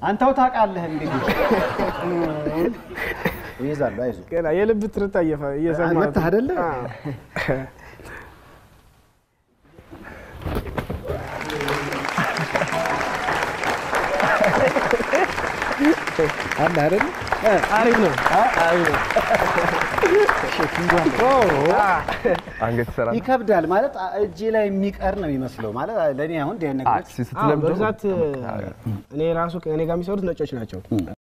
አንተው ታውቃለህ እንግዲህ ይይዛሉ። አይዞህ ገና የልብ ትርታ እየፈ- እየሰማሁ መታህ አይደለ? አዎ። አለ አይደለ? አሪፍ ነው አሪፍ ነው። አንገት ይሰራል። ይከብዳል ማለት እጄ ላይ የሚቀር ነው የሚመስለው ማለት ለእኔ አሁን እንዲህ አይነት አይ ነገሮች ስትለምደው በብዛት እኔ ራሱ ከእኔ ጋር የሚሰሩት ነጮች ናቸው።